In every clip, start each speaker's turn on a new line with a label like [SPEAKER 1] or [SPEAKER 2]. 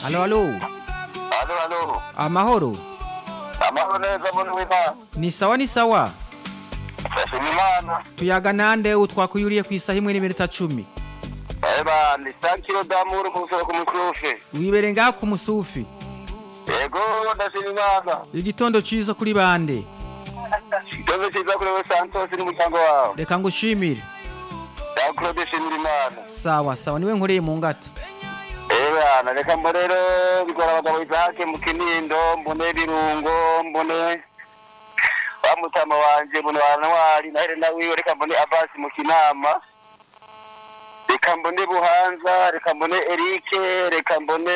[SPEAKER 1] Alo, alo.
[SPEAKER 2] Alo, alo.
[SPEAKER 1] Amahoro.
[SPEAKER 2] Amahoro neza muntu w'Imana.
[SPEAKER 1] Ni sawa ni sawa.
[SPEAKER 2] Ndashima Imana.
[SPEAKER 1] Tuyaga nande utwakuyuriye ku isaha imwe n'iminota cumi.
[SPEAKER 2] Eba, ni 5 kilo d'amour ku musoro ku musufi.
[SPEAKER 1] Wibere ngaha ku musufi.
[SPEAKER 2] Yego, ndashima Imana.
[SPEAKER 1] Igitondo ciza kuri bande.
[SPEAKER 2] Ikibazo cyiza kuri we Santos n'umuryango wawe.
[SPEAKER 1] Reka ngushimire.
[SPEAKER 2] Ya Claude shimira Imana.
[SPEAKER 1] Sawa sawa niwe nkoreye mu ngata.
[SPEAKER 2] Eba, reka mbone rero bigora abagabo Isaac mu Kinindo, mbone Birungo, mbone wa mutama wanje mbone wa Ntwari na Helena wiwe, reka mbone Abbas mu Kinama. Reka mbone Buhanza, reka mbone Eric, reka mbone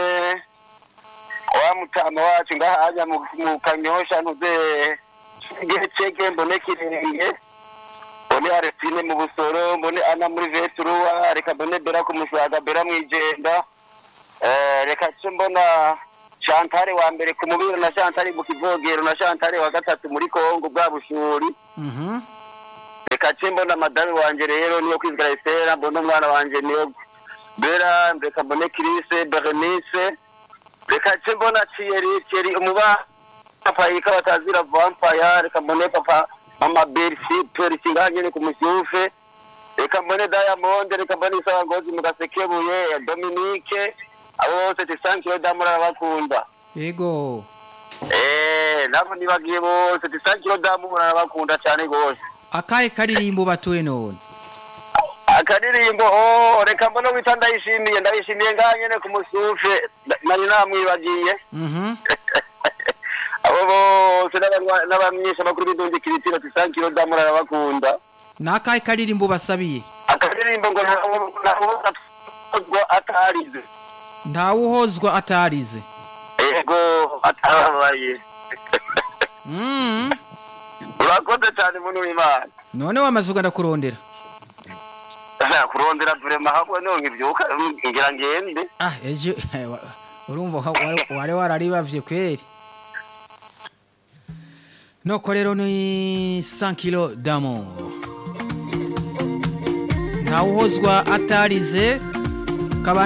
[SPEAKER 2] wa mutama wacu ngaha anya mu mu Kanyosha ntuze Gecege mbone Kirenge. mbone Arestine mu Busoro, mbone Ana muri Vetruwa, reka mbone Bera ku Musaga, Bera mwijenda. Eh, reka ce mbona Chantal wa mbere ku mubiro na Chantal mu kivogero na Chantal wa gatatu muri Kongo bwa bushuri
[SPEAKER 1] Mhm.
[SPEAKER 2] reka ce mbona madame wanje rero niyo kwizigara Estera mbona umwana wanje niyo Bera reka mbone Chris Berenice reka ce mbona Thierry Thierry umuba papa yika batazira vampire reka mbone papa mama Bercy Percy nganye ku musyufe reka mbone Diamond reka mbone Isawa Ngozi mu gasekebuye Dominique abo bose tisankiro damura bakunda
[SPEAKER 1] Yego.
[SPEAKER 2] eh nabo nibagiye bose tisankiro damura bakunda cyane gose
[SPEAKER 1] Akahe karirimbo batuye none.
[SPEAKER 2] akaririmbo oh reka mbona wita ndayishimiye ndayishimiye nganye ku musufe nari namwibagiye
[SPEAKER 1] Mhm.
[SPEAKER 2] abo bose n'abarwa- n'abamyesha bakuru b'indundi kiritiro tisankiro damura bakunda
[SPEAKER 1] Nakahe karirimbo basabiye.
[SPEAKER 2] akaririmbo ngo ntawo ntawo atarize
[SPEAKER 1] Ntawuhozwa atarize.
[SPEAKER 2] ego atababaye
[SPEAKER 1] Mhm.
[SPEAKER 2] urakoze cyane muntu w'imana
[SPEAKER 1] None wamaze uganda kurondera.
[SPEAKER 2] Asa kurondera vrema hamwe no nkivyuka ngira ngende
[SPEAKER 1] Ah, ejo urumva wa- wari- wari wararibavye kweri. Noko rero ni 100 kilo d'amour. Ntawuhozwa atarize